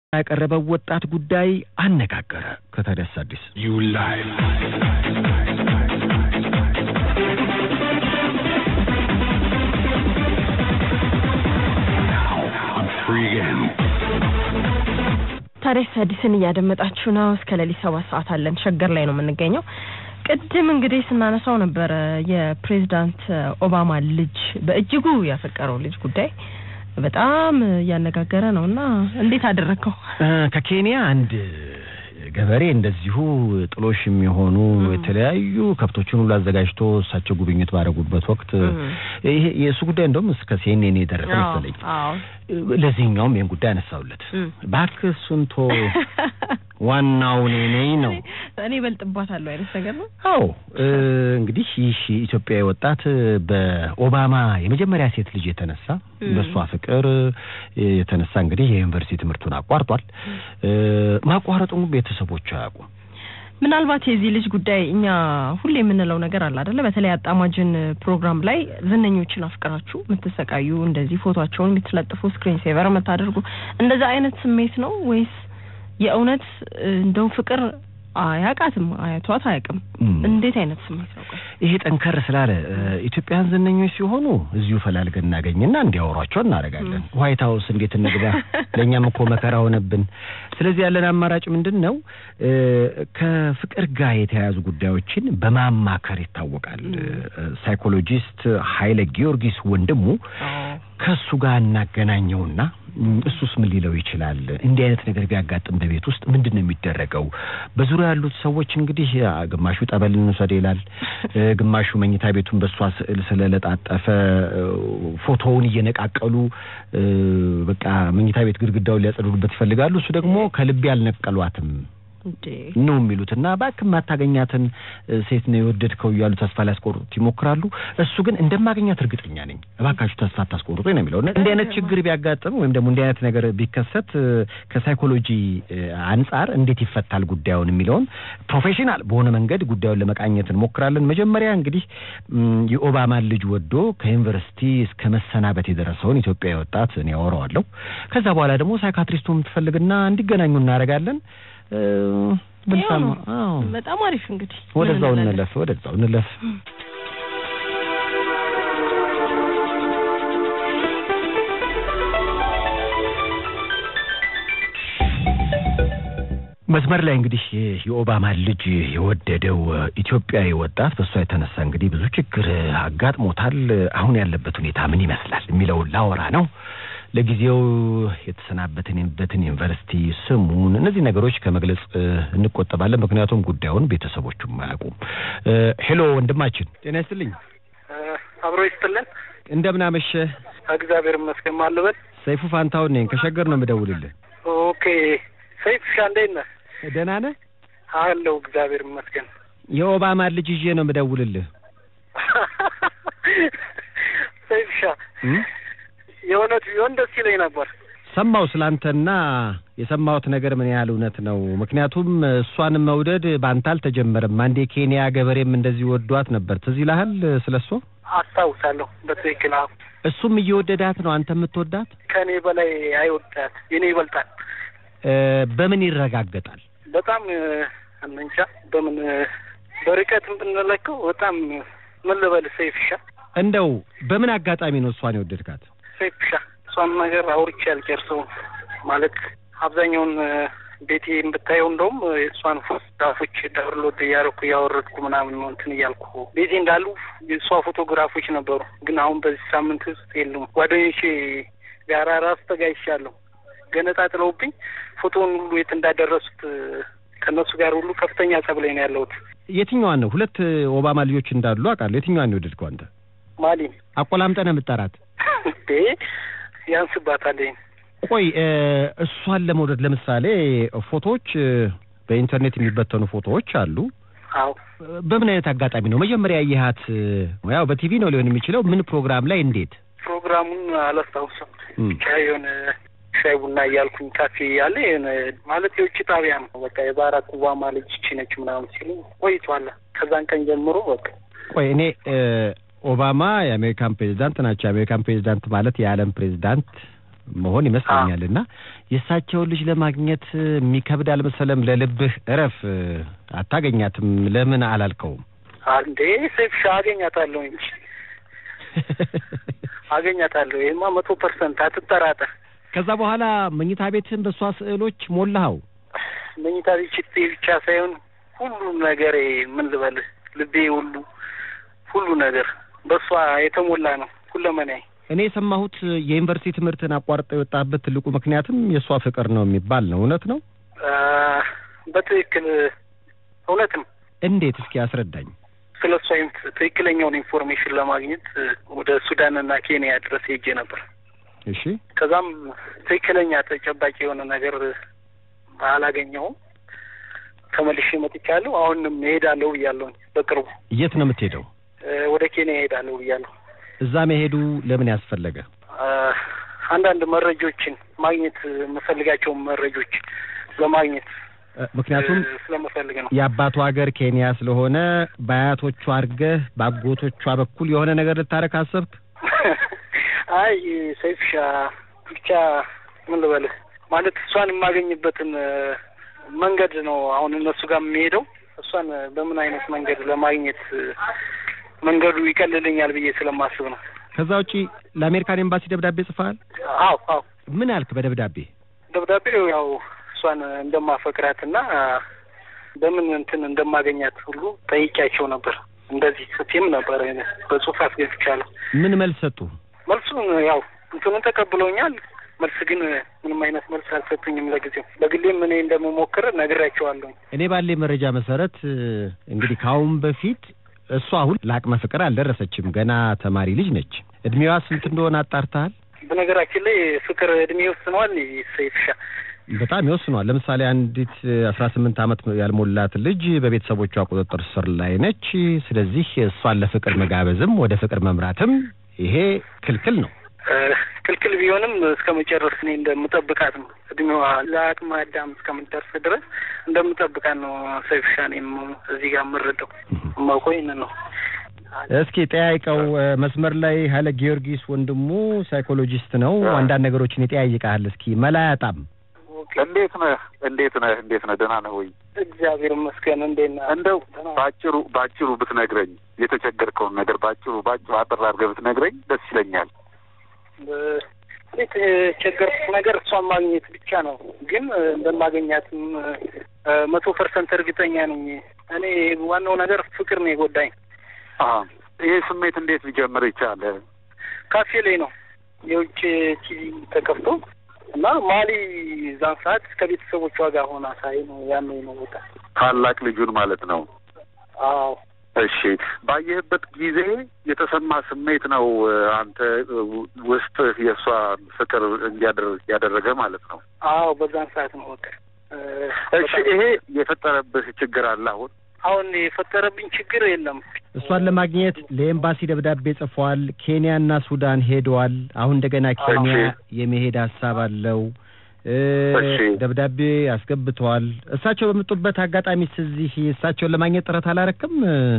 ያቀረበው ወጣት ጉዳይ አነጋገረ። ከታዲያስ አዲስ You lie. Now I'm free again. ታዲያስ አዲስን እያደመጣችሁ ነው። እስከ ሌሊት ሰባት ሰዓት አለን። ሸገር ላይ ነው የምንገኘው። ቅድም እንግዲህ ስናነሳው ነበረ የፕሬዚዳንት ኦባማ ልጅ በእጅጉ ያፈቀረው ልጅ ጉዳይ በጣም እያነጋገረ ነው እና እንዴት አደረግከው? እ፣ ከኬንያ አንድ ገበሬ እንደዚሁ ጥሎሽ የሚሆኑ የተለያዩ ከብቶችን ሁሉ አዘጋጅቶ እሳቸው ጉብኝት ባደረጉበት ወቅት ይሄ የእሱ ጉዳይ እንደውም እስከ ሲኤንኤን የደረሰ መሰለኝ። አዎ ለዚህኛውም ይህን ጉዳይ አነሳውለት። እም። እባክህ እሱን ቶ ዋናው እኔ ነኝ ነው። እኔ እበልጥባታለሁ አይነት ነገር ነው። አዎ እ፣ እንግዲህ ይህ ኢትዮጵያዊ ወጣት በኦባማ የመጀመሪያ ሴት ልጅ የተነሳ እም። በእሷ ፍቅር እ፣ የተነሳ እንግዲህ የዩኒቨርሲቲ ትምህርቱን አቋርጧል። እ፣ ማቋረጡን ቤተሰቦቹ አያውቁም። ምናልባት የዚህ ልጅ ጉዳይ እኛ ሁሌ የምንለው ነገር አለ አደለ? በተለይ አጣማጅን ፕሮግራም ላይ ዝነኞችን አፍቅራችሁ የምትሰቃዩ እንደዚህ ፎቶቸውን የምትለጥፉ ስክሪን ሴቨር የምታደርጉ እንደዛ አይነት ስሜት ነው ወይስ የእውነት እንደው ፍቅር አያውቃትም አያቷት አያውቅም? እም። እንዴት አይነት ስሜት ነው? ቆይ ይሄ ጠንከር ስላለ እ፣ ኢትዮጵያውያን ዝነኞች ሲሆኑ እዚሁ ፈላልገን እናገኝና እንዲያወሯቸው እናደርጋለን። ዋይት ሀውስ እንዴት እንግባ? ለእኛም እኮ መከራ ሆነብን። ስለዚህ ያለን አማራጭ ምንድን ነው? እ፣ ከፍቅር ጋር የተያያዙ ጉዳዮችን በማማከር ይታወቃል። እ፣ ሳይኮሎጂስት ኃይለ ጊዮርጊስ ወንድሙ ከሱ ጋር እናገናኘውና እም፣ እሱስ ምን ሊለው ይችላል? እንዲህ አይነት ነገር ቢያጋጥም በቤት ውስጥ ምንድን ነው የሚደረገው? በዙሪያ ያሉት ሰዎች እንግዲህ አ፣ ግማሹ ጠበል እንውሰድ ይላል፣ እ፣ ግማሹ መኝታ ቤቱን በእሷ ስዕል ስለለጣጠፈ እ፣ ፎቶውን እየነቃቀሉ እ፣ በቃ መኝታ ቤት ግድግዳውን ሊያጸዱበት ይፈልጋሉ። እሱ ደግሞ ከልቤ አልነቀሏትም እንዴ ነው የሚሉት እና እባክህ የማታገኛትን እ፣ ሴት ነው የወደድከው እያሉ ተስፋ ሊያስቆርጡት ይሞክራሉ። እሱ ግን እንደማገኛት እርግጠኛ ነኝ፣ እባካችሁ ተስፋ አታስቆርጡ ነው የሚለው። እና እንዲህ አይነት ችግር ቢያጋጥም ወይም ደግሞ እንዲህ አይነት ነገር ቢከሰት እ፣ ከሳይኮሎጂ እ፣ አንጻር እንዴት ይፈታል ጉዳዩን የሚለውን ፕሮፌሽናል በሆነ መንገድ ጉዳዩን ለመቃኘት እንሞክራለን። መጀመሪያ እንግዲህ እም፣ የኦባማን ልጅ ወዶ ከዩኒቨርሲቲ እስከ መሰናበት የደረሰውን ኢትዮጵያዊ ወጣት እኔ አወራዋለሁ። ከዛ በኋላ ደግሞ ሳይካትሪስቱን ትፈልግና እንዲገናኙ እናደርጋለን። እ፣ ብንሰማ አዎ በጣም አሪፍ እንግዲህ ወደዛው ምን እንላለን? እንለፍ፣ ወደዛው እንለፍ። መስመር ላይ እንግዲህ ይህ የኦባማን ልጅ የወደደው እ፣ ኢትዮጵያዊ ወጣት በእሷ የተነሳ እንግዲህ ብዙ ችግር እ፣ አጋጥሞታል። አሁን ያለበት ሁኔታ ምን ይመስላል የሚለውን ላወራ ነው። ለጊዜው የተሰናበትንበትን ዩኒቨርሲቲ ስሙን፣ እነዚህ ነገሮች ከመግለጽ እ፣ እንቆጠባለን። ምክንያቱም ጉዳዩን ቤተሰቦቹም አያውቁም። እ፣ ሄሎ ወንድማችን፣ ጤና ይስጥልኝ። አብሮ ይስጥልን። እንደምን አመሸህ? እግዚአብሔር ይመስገን። ማልበት ሰይፉ ፋንታውን ነኝ። ከሸገር ነው የምደውልልህ። ኦኬ። ሰይፍ ሻ እንዴት ነህ? ደህና ነህ? አለው እግዚአብሔር ይመስገን። የኦባማን ልጅ ይዤ ነው የምደውልልህ። ሰይፍ ሻ እም? የእውነት ቢሆን ደስ ይለኝ ነበር። ሰማው ስላንተና የሰማሁት ነገር ምን ያህል እውነት ነው? ምክንያቱም እሷን መውደድ በአንተ አልተጀመረም። አንድ የኬንያ ገበሬም እንደዚህ ወዷት ነበር። ትዝ ይልሃል ስለ እሷ? አስታውሳለሁ በትክክል። አዎ እሱም እየወደዳት ነው አንተ የምትወዳት? ከእኔ በላይ አይወዳት፣ የኔ ይበልጣል። እ፣ በምን ይረጋገጣል? በጣም እ፣ እንጃ በምን እ፣ በርቀትም ብንለከው በጣም ምን ልበል ሰይፍ ሻ እንደው በምን አጋጣሚ ነው እሷን የወደድካት? ሰይፍ ሻ እሷን ነገር አውርቼ አልጨርሰውም። ማለት አብዛኛውን እ፣ ቤቴ ብታየው እንደውም እ፣ የእሷን ፎቶግራፎች ዳውንሎድ እያደረኩ እያወረድኩ ምናምን ነው እንትን እያልኩ ቤቴ እንዳሉ የእሷ ፎቶግራፎች ነበሩ። ግን አሁን በዚህ ሳምንት ውስጥ የሉም። ጓደኞቼ ጋራ ራሱ ተጋይቻለሁ። ገነጣጥለውብኝ ፎቶውን ሁሉ የት እንዳደረሱት እ፣ ከእነሱ ጋር ሁሉ ከፍተኛ ጸብ ላይ ነው ያለሁት። የትኛዋን ነው? ሁለት ኦባማ ልጆች እንዳሉ አውቃለሁ። የትኛዋን ነው የወደድከው አንተ? ማሊን አቆላምጠህ ነው የምትጠራት? እንዴ ያንስባታል። ይሄን ቆይ እ፣ እሷን ለመውደድ ለምሳሌ ፎቶዎች እ፣ በኢንተርኔት የሚበተኑ ፎቶዎች አሉ። አዎ በምን አይነት አጋጣሚ ነው መጀመሪያ ያየሃት? ያው በቲቪ ነው ሊሆን የሚችለው። ምን ፕሮግራም ላይ? እንዴት? ፕሮግራሙን አላስታውስም። እም፣ ብቻ የሆነ ሻይ ቡና እያልኩኝ ካፌ ያለ የሆነ ማለት የውጭ ጣቢያ ነው። በቃ የባራክ ኦባማ ልጅ ይቺ ነች ምናምን ሲሉ ቆይቷል። ከዛን ቀን ጀምሮ በቃ ቆይ እኔ እ፣ ኦባማ የአሜሪካን ፕሬዚዳንት ናቸው። የአሜሪካን ፕሬዚዳንት ማለት የዓለም ፕሬዚዳንት መሆን ይመስለኛል። እና የእሳቸውን ልጅ ለማግኘት የሚከብድ አልመሰለም? ለልብህ እረፍ አታገኛትም ለምን አላልከውም? አንዴ ሴፍሻ አገኛታለሁ እንጂ አገኛታለሁ። ይህማ መቶ ፐርሰንት አትጠራጠር። ከዛ በኋላ መኝታ ቤትህን በእሷ ስዕሎች ሞላኸው? መኝታ ቤት ሽቴ ብቻ ሳይሆን ሁሉም ነገር ምን ልበልህ፣ ልቤ ሁሉ ሁሉ ነገር በእሷ የተሞላ ነው ሁለመናዬ። እኔ የሰማሁት የዩኒቨርሲቲ ትምህርትን አቋርጠው የወጣበት ትልቁ ምክንያትም የእሷ ፍቅር ነው የሚባል ነው። እውነት ነው? አ፣ በትክክል እውነት ነው። እንዴት? እስኪ አስረዳኝ። ስለ እሷ ኢንፍ- ትክክለኛውን ኢንፎርሜሽን ለማግኘት ወደ ሱዳንና ኬንያ ድረስ ሄጄ ነበር። እሺ ከዛም ትክክለኛ ተጨባጭ የሆነ ነገር አላገኘሁም። ተመልሼ መጥቻለሁ። አሁንም እሄዳለሁ ብያለሁኝ። በቅርቡ የት ነው የምትሄደው? እ፣ ወደ ኬንያ እሄዳለሁ ብያለሁ። እዛ መሄዱ ለምን ያስፈለገ? አ፣ አንዳንድ መረጃዎችን ማግኘት የምፈልጋቸውን መረጃዎች ለማግኘት እ፣ ምክንያቱም እ፣ ስለምፈልግ ነው። የአባቱ ሀገር ኬንያ ስለሆነ በአያቶቹ አድርገህ በአጎቶቿ በኩል የሆነ ነገር ልታረክ አሰብክ? አይ ሰይፍሻ ብቻ ምን ልበልህ ማለት እሷን የማገኝበትን እ፣ መንገድ ነው አሁን እነሱ ጋር የሚሄደው እሷን በምን አይነት መንገድ ለማግኘት እ፣ መንገዱ ይቀልልኛል ብዬ ስለማስብ ነው። ከዛ ውጪ ለአሜሪካን ኤምባሲ ደብዳቤ ጽፈሃል? አዎ አዎ ምን አልክ በደብዳቤ? ደብዳቤው ያው እሷን እንደማፈቅራትና በምን እንትን እንደማገኛት ሁሉ ጠይቂያቸው ነበር። እንደዚህ ስትም ነበር በጽሁፍ አስገብቻለሁ። ምን መልስ ሰጡ? መልሱን ያው እንትኑን ተቀብለውኛል። መልስ ግን ምንም አይነት መልስ አልሰጡኝም ለጊዜው። በግሌም እኔ እንደምሞክር ነግሬያቸዋለሁ። እኔ ባለ መረጃ መሰረት እ፣ እንግዲህ ከአሁን በፊት እሷ አሁን ለአቅመ ፍቅር አልደረሰችም። ገና ተማሪ ልጅ ነች። እድሜዋ ስንት እንደሆነ አጣርተሃል? በነገራችን ላይ ፍቅር እድሜ ይወስነዋል። ሰይፍሻ በጣም ይወስኗል። ለምሳሌ አንዲት አስራ ስምንት ዓመት ያልሞላት ልጅ በቤተሰቦቿ ቁጥጥር ስር ላይ ነች። ስለዚህ እሷን ለፍቅር መጋበዝም ወደ ፍቅር መምራትም ይሄ ክልክል ነው። እ፣ ክልክል ቢሆንም እስከ መጨረስ እኔ እንደምጠብቃት ነው። እድሜዋ ለአቅመ አዳም እስከምትደርስ ድረስ እንደምጠብቃት ነው ሰይፍሻ። እኔም እዚህ ጋር የምረዳው የማውቀው ይህንን ነው። እስኪ ጠያይቀው። እ፣ መስመር ላይ ኃይለ ጊዮርጊስ ወንድሙ ሳይኮሎጂስት ነው። አንዳንድ ነገሮችን ይጠያይቃል። እስኪ መላ ያጣም እንዴት ነህ? እንዴት ነህ? እንዴት ነህ? ደህና ነህ ወይ? እግዚአብሔር ይመስገን። እንዴት ነህ? እንደው ባጭሩ ባጭሩ ብትነግረኝ የተቸገርከውን ነገር ባጭሩ ባጭሩ አጠር አድርገህ ብትነግረኝ ደስ ይለኛል። የተቸገርኩት ነገር እሷን ማግኘት ብቻ ነው። ግን እ፣ እንደማገኛትም እ፣ መቶ ፐርሰንት እርግጠኛ ነኝ። እኔ ዋናው ነገር ፍቅር ነው የጎዳኝ። አሀ ይሄ ስሜት እንዴት ሊጀምር ይቻለ? ካፌ ላይ ነው የውጭ ቲቪ ተከፍቶ እና ማሊ ዛን ሰዓት ከቤተሰቦቿ ጋር ሆና ሳይ ነው ያኔ ነው በቃ። ታላቅ ልጁን ማለት ነው። አዎ እሺ ባየህበት ጊዜ የተሰማ ስሜት ነው እ፣ አንተ እ፣ ውስጥ የእሷ ፍቅር እንዲያደር- ያደረገ ማለት ነው። አዎ በዛን ሰዓት ነው በቃ እ፣ እሺ በጣም- ይሄ የፈጠረብህ ችግር አለ አሁን? አሁን የፈጠረብኝ ችግር የለም። እሷን ለማግኘት ለኤምባሲ ደብዳቤ ጽፏል። ኬንያና ሱዳን ሄደዋል። አሁን እንደገና ኬንያ እሺ። የመሄድ ሀሳብ አለው። እ፣ እሺ። ደብዳቤ አስገብተዋል። እሳቸው በመጡበት አጋጣሚ እዚህ እሳቸውን ለማግኘት ጥረት አላረክም?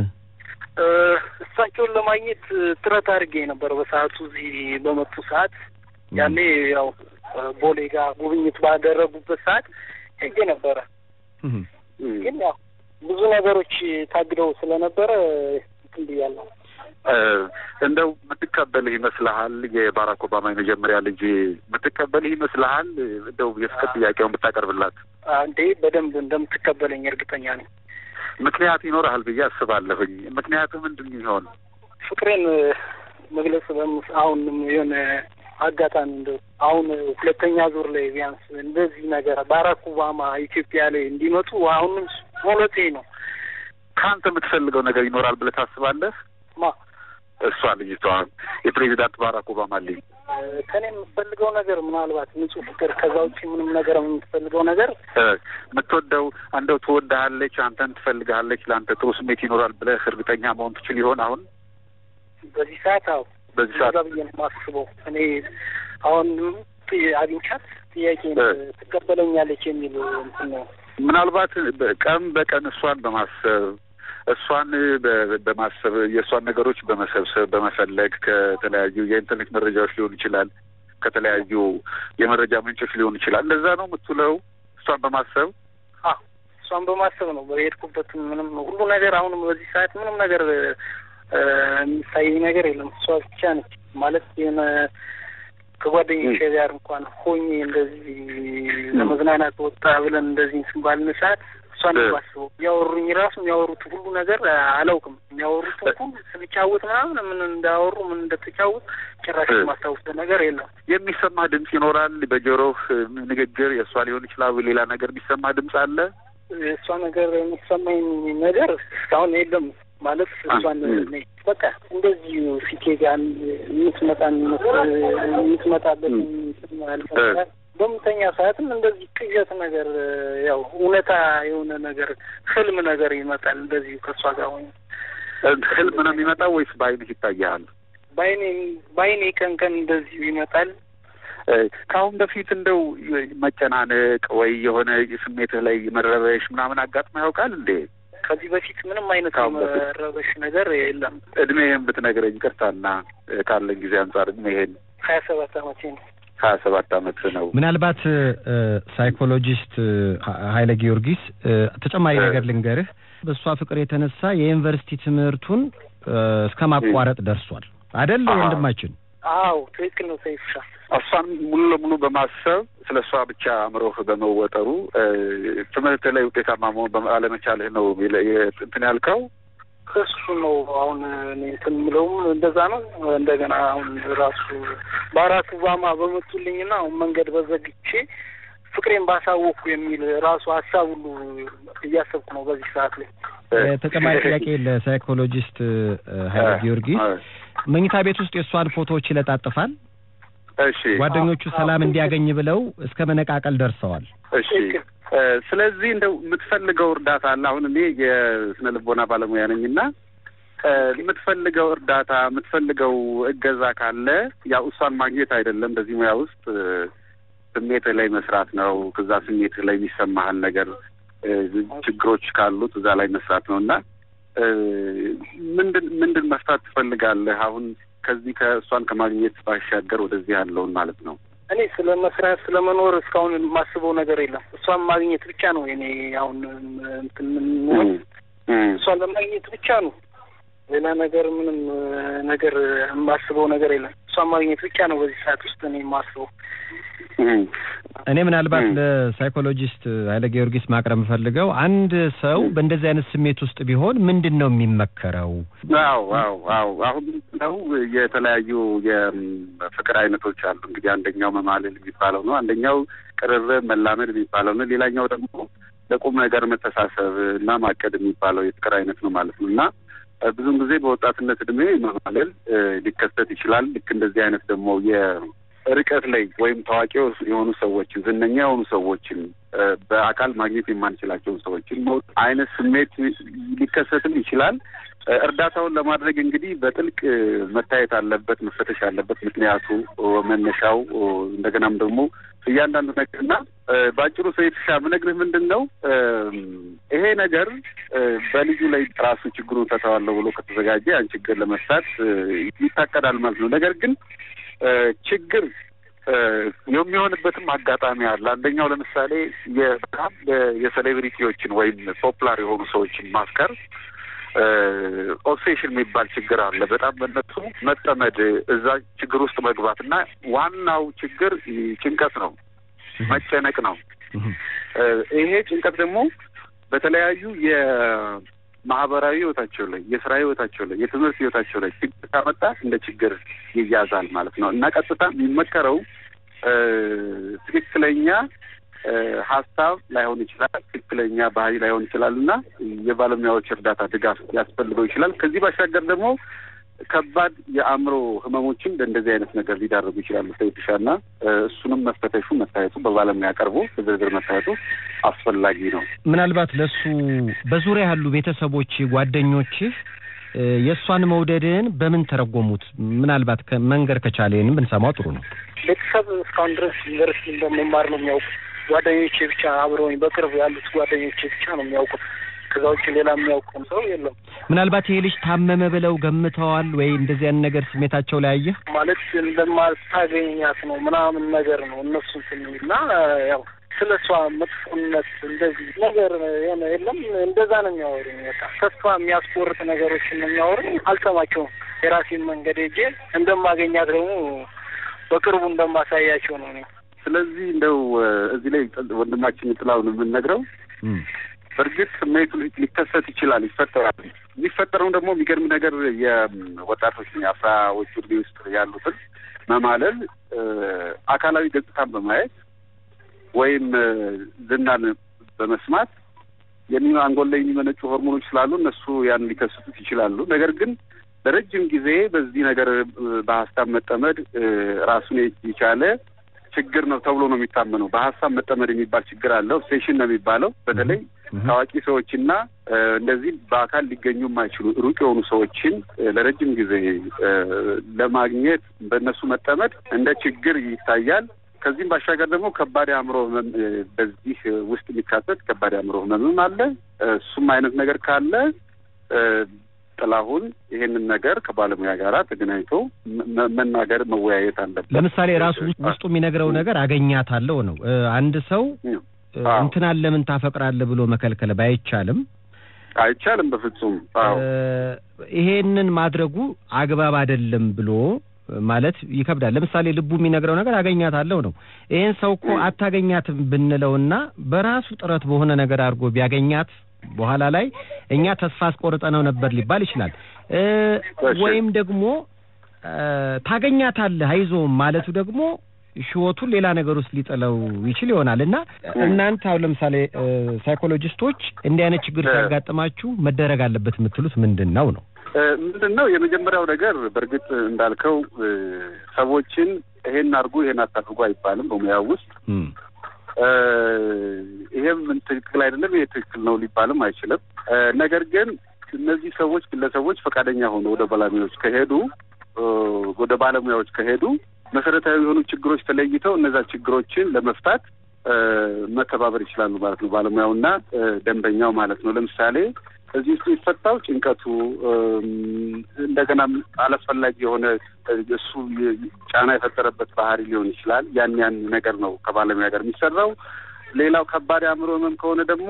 እ፣ እሳቸውን ለማግኘት ጥረት አድርጌ ነበር በሰዓቱ እዚህ በመጡ ሰዓት ያኔ ያው እ፣ ቦሌ ጋር ጉብኝት ባደረጉበት ሰዓት ሄጄ ነበረ። እህ። ግን ያው ብዙ ነገሮች ታግደው ስለነበረ እንትን ብያለሁ። እ፣ እንደው የምትቀበልህ ይመስልሃል? የባራክ ኦባማ የመጀመሪያ ልጅ የምትቀበልህ ይመስልሃል? እንደው የፍቅር ጥያቄውን ብታቀርብላት አንዴ በደንብ እንደምትቀበለኝ እርግጠኛ ነኝ። ምክንያት ይኖርሃል ብዬ አስባለሁኝ። ምክንያቱ ምንድን ይሆን? ፍቅሬን እ፣ መግለጽ በምስ አሁንም የሆነ አጋጣሚ እንደ አሁን ሁለተኛ ዙር ላይ ቢያንስ እንደዚህ ነገር ባራክ ኦባማ ኢትዮጵያ ላይ እንዲመጡ አሁንም ሞለቴ ነው ከአንተ የምትፈልገው ነገር ይኖራል ብለህ ታስባለህ? ማ እሷ ልጅቷ የፕሬዚዳንት ባራክ ኦባማ ልጅ እ፣ ከኔ የምትፈልገው ነገር ምናልባት ንጹህ ፍቅር፣ ከዛ ውጭ ምንም ነገር የምትፈልገው ነገር እ፣ የምትወደው እንደው ትወድሃለች፣ አንተን ትፈልግሃለች፣ ለአንተ ጥሩ ስሜት ይኖራል ብለህ እርግጠኛ መሆን ትችል ይሆን? አሁን በዚህ ሰዓት አዎ በዚህ እንደዛ ሰዓት ብዬ ነው የማስበው። እኔ አሁን ጥ- አግኝቻት ጥያቄ እ። ትቀበለኛለች የሚል እንትን ነው። ምናልባት በ- ቀን በቀን እሷን በማሰብ እሷን በ- በማሰብ የእሷን ነገሮች በመሰብሰብ በመፈለግ ከተለያዩ የኢንተርኔት መረጃዎች ሊሆን ይችላል ከተለያዩ የመረጃ ምንጮች ሊሆን ይችላል። እንደዛ ነው የምትውለው እሷን በማሰብ አዎ እሷን በማሰብ ነው በሄድኩበት ምንም ሁሉ ነገር አሁንም በዚህ ሰዓት ምንም ነገር የሚታየኝ ነገር የለም። እሷ ብቻ ነች ማለት የሆነ ከጓደኞቼ ጋር እንኳን ሆኜ እንደዚህ ለመዝናናት ወጣ ብለን እንደዚህ እንትን ባልን ሰዓት እሷን ባስበው ያወሩኝ ራሱ የሚያወሩት ሁሉ ነገር አላውቅም። የሚያወሩት ሁሉ ስንጫወት ምናምን ምን እንዳወሩ ምን እንደተጫወት ጭራሽ የማስታውሰው ነገር የለም። የሚሰማ ድምፅ ይኖራል። በጆሮህ ንግግር የእሷ ሊሆን ይችላል። ሌላ ነገር የሚሰማ ድምፅ አለ። የእሷ ነገር የሚሰማኝ ነገር እስካሁን የለም። ማለት እሷን በቃ እንደዚህ ፊቴ ጋር የምትመጣ የምትመጣበት በምተኛ ሰዓትም እንደዚህ ቅዠት ነገር ያው እውነታ የሆነ ነገር ህልም ነገር ይመጣል። እንደዚሁ ከእሷ ጋር ሆኜ ህልም ነው የሚመጣው ወይስ በአይንህ ይታያል? በአይኔ በአይኔ ቀን ቀን እንደዚሁ ይመጣል። ከአሁን በፊት እንደው መጨናነቅ ወይ የሆነ ስሜትህ ላይ መረበሽ ምናምን አጋጥሞ ያውቃል እንዴ? ከዚህ በፊት ምንም አይነት መረበሽ ነገር የለም። እድሜህን ብትነግረኝ ቅርታና ካለን ጊዜ አንጻር እድሜህን? ሀያ ሰባት አመቴ ነው። ሀያ ሰባት አመት ነው። ምናልባት ሳይኮሎጂስት ኃይለ ጊዮርጊስ ተጨማሪ ነገር ልንገርህ። በእሷ ፍቅር የተነሳ የዩኒቨርሲቲ ትምህርቱን እስከ ማቋረጥ ደርሷል አደል ወንድማችን? አዎ ትክክል ነው ሰይፍሻ። እሷን ሙሉ ለሙሉ በማሰብ ስለ እሷ ብቻ አእምሮህ በመወጠሩ ትምህርት ላይ ውጤታማ መሆን አለመቻልህ ነው እንትን ያልከው። እሱ ነው አሁን እኔ እንትን የምለውም እንደዛ ነው። እንደገና አሁን ራሱ በአራቱ ኦባማ በመጡልኝና አሁን መንገድ በዘግቼ ፍቅሬን ባሳወቅኩ የሚል ራሱ ሀሳብ ሁሉ እያሰብኩ ነው በዚህ ሰዓት ላይ። ተጨማሪ ጥያቄ ለሳይኮሎጂስት ኃይለ ጊዮርጊስ መኝታ ቤት ውስጥ የእሷን ፎቶዎች ይለጣጥፋል። እሺ ጓደኞቹ ሰላም እንዲያገኝ ብለው እስከ መነቃቀል ደርሰዋል። እሺ ስለዚህ እንደው የምትፈልገው እርዳታ አለ። አሁን እኔ የስነ ልቦና ባለሙያ ነኝ እና የምትፈልገው እርዳታ የምትፈልገው እገዛ ካለ ያው እሷን ማግኘት አይደለም በዚህ ሙያ ውስጥ ስሜትህ ላይ መስራት ነው። ከዛ ስሜትህ ላይ የሚሰማህን ነገር ችግሮች ካሉት እዛ ላይ መስራት ነው እና ምንድን ምንድን መፍታት ትፈልጋለህ? አሁን ከዚህ ከእሷን ከማግኘት ባሻገር ወደዚህ ያለውን ማለት ነው። እኔ ስለ መስራት ስለ መኖር እስካሁን የማስበው ነገር የለም። እሷን ማግኘት ብቻ ነው እኔ አሁን እንትን እሷን ለማግኘት ብቻ ነው። ሌላ ነገር ምንም ነገር የማስበው ነገር የለም። እሷን ማግኘት ብቻ ነው በዚህ ሰዓት ውስጥ እኔ የማስበው። እኔ ምናልባት ለሳይኮሎጂስት ኃይለ ጊዮርጊስ ማቅረብ የምፈልገው አንድ ሰው በእንደዚህ አይነት ስሜት ውስጥ ቢሆን ምንድን ነው የሚመከረው? አዎ አዎ አዎ አሁን ነው የተለያዩ የፍቅር አይነቶች አሉ። እንግዲህ አንደኛው መማለል የሚባለው ነው። አንደኛው ቅርርብ መላመድ የሚባለው ነው። ሌላኛው ደግሞ ለቁም ነገር መተሳሰብ እና ማቀድ የሚባለው የፍቅር አይነት ነው ማለት ነው እና ብዙውን ጊዜ በወጣትነት እድሜ መማለል ሊከሰት ይችላል። ልክ እንደዚህ አይነት ደግሞ የርቀት ላይ ወይም ታዋቂ የሆኑ ሰዎችን ዝነኛ የሆኑ ሰዎችን በአካል ማግኘት የማንችላቸውን ሰዎችን አይነት ስሜት ሊከሰትም ይችላል። እርዳታውን ለማድረግ እንግዲህ በጥልቅ መታየት አለበት፣ መፈተሽ አለበት። ምክንያቱ፣ መነሻው እንደገናም ደግሞ እያንዳንዱ ነገርና በአጭሩ ሰይፍሻ ምነግርህ ምንድን ነው ይሄ ነገር በልጁ ላይ ራሱ ችግሩን ፈታዋለሁ ብሎ ከተዘጋጀ ያን ችግር ለመፍታት ይታቀዳል ማለት ነው። ነገር ግን ችግር የሚሆንበትም አጋጣሚ አለ። አንደኛው ለምሳሌ በጣም የሴሌብሪቲዎችን ወይም ፖፑላር የሆኑ ሰዎችን ማፍቀር ኦብሴሽን የሚባል ችግር አለ። በጣም በነሱ መጠመድ፣ እዛ ችግር ውስጥ መግባት እና ዋናው ችግር ጭንቀት ነው፣ መጨነቅ ነው። ይሄ ጭንቀት ደግሞ በተለያዩ የማህበራዊ ህይወታቸው ላይ፣ የስራ ህይወታቸው ላይ፣ የትምህርት ህይወታቸው ላይ ችግር ካመጣ እንደ ችግር ይያዛል ማለት ነው እና ቀጥታ የሚመከረው ትክክለኛ ሀሳብ ላይሆን ይችላል፣ ትክክለኛ ባህሪ ላይሆን ይችላል እና የባለሙያዎች እርዳታ ድጋፍ ሊያስፈልገው ይችላል። ከዚህ ባሻገር ደግሞ ከባድ የአእምሮ ህመሞችን በእንደዚህ አይነት ነገር ሊዳርጉ ይችላሉ። ሰይድሻ እና እሱንም መፈተሹ መታየቱ በባለሙያ ቀርቦ በዝርዝር መታየቱ አስፈላጊ ነው። ምናልባት ለሱ በዙሪያ ያሉ ቤተሰቦች፣ ጓደኞችህ የእሷን መውደድን በምን ተረጎሙት? ምናልባት መንገር ከቻሌንም ብንሰማው ጥሩ ነው። ቤተሰብ እስካሁን ድረስ ዩኒቨርሲቲ እንደመማር ነው የሚያውቁት። ጓደኞቼ ብቻ አብረውኝ በቅርብ ያሉት ጓደኞቼ ብቻ ነው የሚያውቁት። ከዛ ውጭ ሌላ የሚያውቀውም ሰው የለም። ምናልባት ይሄ ልጅ ታመመ ብለው ገምተዋል ወይ? እንደዚህ አይነት ነገር ስሜታቸው ላይ አየህ? ማለት እንደማታገኛት ነው ምናምን ነገር ነው እነሱ እንትን እና ያው ስለ እሷ መጥፎነት እንደዚህ ነገር የሆነ የለም እንደዛ ነው የሚያወሩኝ። በቃ ተስፋ የሚያስቆርጥ ነገሮችን ነው የሚያወሩኝ። አልሰማቸውም። የራሴን መንገድ ሄጄ እንደማገኛት ደግሞ በቅርቡ እንደማሳያቸው ነው እኔ ስለዚህ እንደው እዚህ ላይ ወንድማችን ጥላውን የምንነግረው በእርግጥ ስሜቱ ሊከሰት ይችላል፣ ይፈጠራል። የሚፈጠረው ደግሞ የሚገርም ነገር የወጣቶች የአስራዎቹ ዕድሜ ውስጥ ያሉትን መማለል አካላዊ ገጽታን በማየት ወይም ዝናን በመስማት የሚ አንጎል ላይ የሚመነጩ ሆርሞኖች ስላሉ እነሱ ያን ሊከስቱት ይችላሉ። ነገር ግን ለረጅም ጊዜ በዚህ ነገር በሀሳብ መጠመድ ራሱን የቻለ ችግር ነው ተብሎ ነው የሚታመነው። በሀሳብ መጠመድ የሚባል ችግር አለ። ኦብሴሽን ነው የሚባለው። በተለይ ታዋቂ ሰዎችና እንደዚህ በአካል ሊገኙ የማይችሉ ሩቅ የሆኑ ሰዎችን ለረጅም ጊዜ ለማግኘት በእነሱ መጠመድ እንደ ችግር ይታያል። ከዚህም ባሻገር ደግሞ ከባድ አእምሮ ህመም በዚህ ውስጥ የሚካተት ከባድ አእምሮ ህመምም አለ። እሱም አይነት ነገር ካለ ጥላሁን ይሄንን ነገር ከባለሙያ ጋር ተገናኝቶ መናገር መወያየት አለበት። ለምሳሌ ራሱ ውስጡ የሚነግረው ነገር አገኛታለሁ ነው። አንድ ሰው እንትናን ለምን ታፈቅራለህ ብሎ መከልከል ባይቻልም አይቻልም በፍጹም አዎ ይሄንን ማድረጉ አግባብ አይደለም ብሎ ማለት ይከብዳል። ለምሳሌ ልቡ የሚነግረው ነገር አገኛታለሁ ነው። ይሄን ሰው እኮ አታገኛትም ብንለውና በራሱ ጥረት በሆነ ነገር አድርጎ ቢያገኛት በኋላ ላይ እኛ ተስፋ አስቆርጠነው ነበር ሊባል ይችላል። ወይም ደግሞ ታገኛታለህ አይዞህም ማለቱ ደግሞ ህይወቱን ሌላ ነገር ውስጥ ሊጥለው ይችል ይሆናል እና እናንተ አሁን ለምሳሌ ሳይኮሎጂስቶች እንዲህ አይነት ችግር ሲያጋጥማችሁ መደረግ አለበት የምትሉት ምንድን ነው ነው? ምንድን ነው የመጀመሪያው ነገር በእርግጥ እንዳልከው ሰዎችን ይሄን አድርጉ ይሄን አታድርጉ አይባልም በሙያው ውስጥ ይሄም ትክክል አይደለም ይሄ ትክክል ነው ሊባልም አይችልም። ነገር ግን እነዚህ ሰዎች ግለሰቦች ፈቃደኛ ሆኖ ወደ ባለሙያዎች ከሄዱ ወደ ባለሙያዎች ከሄዱ መሰረታዊ የሆኑ ችግሮች ተለይተው እነዛ ችግሮችን ለመፍታት መተባበር ይችላሉ ማለት ነው። ባለሙያውና ደንበኛው ማለት ነው። ለምሳሌ እዚህ ውስጥ የሚፈታው ጭንቀቱ እንደገና አላስፈላጊ የሆነ እሱ ጫና የፈጠረበት ባህሪ ሊሆን ይችላል። ያን ያን ነገር ነው ከባለሙያ ጋር የሚሰራው። ሌላው ከባድ አእምሮ ህመም ከሆነ ደግሞ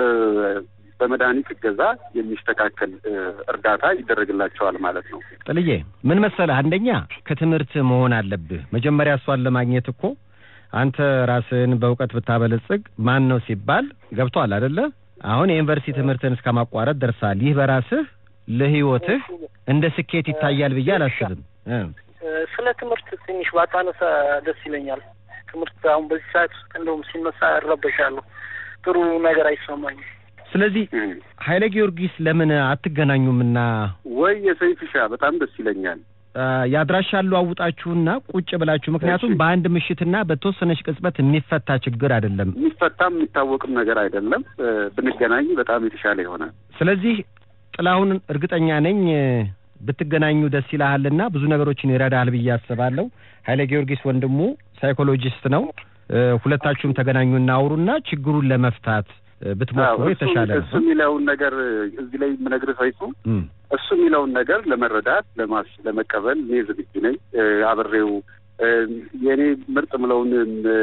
በመድኃኒት እገዛ የሚስተካከል እርዳታ ይደረግላቸዋል ማለት ነው። ጥልዬ ምን መሰለህ፣ አንደኛ ከትምህርት መሆን አለብህ። መጀመሪያ እሷን ለማግኘት እኮ አንተ ራስህን በእውቀት ብታበለጽግ ማን ነው ሲባል ገብቶሃል አይደለ? አሁን የዩኒቨርሲቲ ትምህርትን እስከ ማቋረጥ ደርሳል። ይህ በራስህ ለህይወትህ እንደ ስኬት ይታያል ብዬ አላስብም። ስለ ትምህርት ትንሽ ባታነሳ ደስ ይለኛል። ትምህርት አሁን በዚህ ሰዓት ውስጥ እንደውም ሲነሳ እረበሻለሁ። ጥሩ ነገር አይሰማኝም። ስለዚህ ኃይለ ጊዮርጊስ ለምን አትገናኙምና ወይ የሰይፍሻ በጣም ደስ ይለኛል። የአድራሻ አለዋውጣችሁና ቁጭ ብላችሁ ምክንያቱም በአንድ ምሽትና በተወሰነች ቅጽበት የሚፈታ ችግር አይደለም። የሚፈታም የሚታወቅም ነገር አይደለም። ብንገናኝ በጣም የተሻለ ይሆናል። ስለዚህ ጥላሁን እርግጠኛ ነኝ ብትገናኙ ደስ ይልሃልና ብዙ ነገሮችን ይረዳል ብዬ አስባለሁ። ኃይለ ጊዮርጊስ ወንድሙ ሳይኮሎጂስት ነው። ሁለታችሁም ተገናኙና አውሩና ችግሩን ለመፍታት ብትሞክሩ የተሻለ ነው። እሱ የሚለውን ነገር እዚህ ላይ የምነግርህ ሰይፉ እሱ የሚለውን ነገር ለመረዳት ለማስ ለመቀበል እኔ ዝግጁ ነኝ። አብሬው የእኔ ምርጥ ምለውን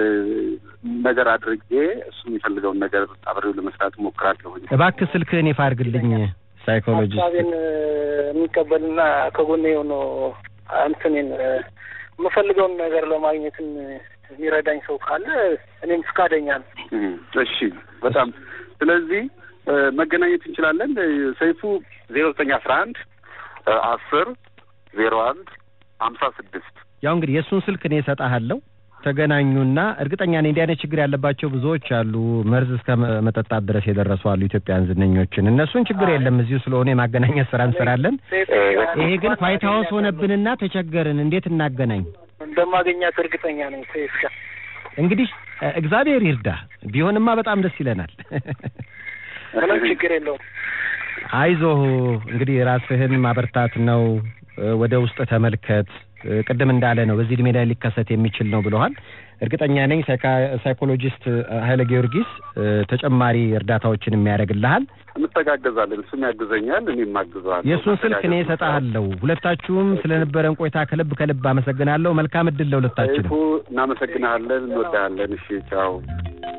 ነገር አድርጌ እሱ የሚፈልገውን ነገር አብሬው ለመስራት እሞክራለሁ። እባክህ ስልክህን ይፋ አድርግልኝ። ሳይኮሎጂስት ሀሳቤን የሚቀበልና ከጎኔ የሆነው እንትኔን የምፈልገውን ነገር ለማግኘትን የሚረዳኝ ሰው ካለ እኔም ፍቃደኛ ነው። እሺ፣ በጣም ስለዚህ መገናኘት እንችላለን። ሰይፉ ዜሮ ዘጠኝ አስራ አንድ አስር ዜሮ አንድ ሀምሳ ስድስት ያው እንግዲህ የእሱን ስልክ እኔ እሰጥሃለሁ። ተገናኙና እርግጠኛ ነኝ እንዲህ አይነት ችግር ያለባቸው ብዙዎች አሉ። መርዝ እስከ መጠጣት ድረስ የደረሱ አሉ ኢትዮጵያን ዝነኞችን። እነሱን ችግር የለም እዚሁ ስለሆነ የማገናኘት ስራ እንሰራለን። ይሄ ግን ዋይት ሀውስ ሆነብንና ተቸገርን። እንዴት እናገናኝ? እንደማገኛት እርግጠኛ ነኝ። ሴፍሻ እንግዲህ እግዚአብሔር ይርዳ። ቢሆንማ በጣም ደስ ይለናል። ምንም ችግር የለውም። አይዞህ እንግዲህ ራስህን ማበርታት ነው። ወደ ውስጥ ተመልከት። እ፣ ቅድም እንዳለ ነው በዚህ እድሜ ላይ ሊከሰት የሚችል ነው ብለዋል። እርግጠኛ ነኝ ሳይካ- ሳይኮሎጂስት እ፣ ኃይለ ጊዮርጊስ እ፣ ተጨማሪ እርዳታዎችን የሚያደርግልሃል። እንተጋገዛለን። እሱም ያግዘኛል፣ እኔም አግዘዋለሁ። የእሱን ስልክ እኔ እሰጥሃለሁ። ሁለታችሁም ስለነበረን ቆይታ ከልብ ከልብ አመሰግናለሁ። መልካም እድል ለሁለታችንም። ሰይፉ እናመሰግናለን፣ እንወዳለን። እሺ ቻው።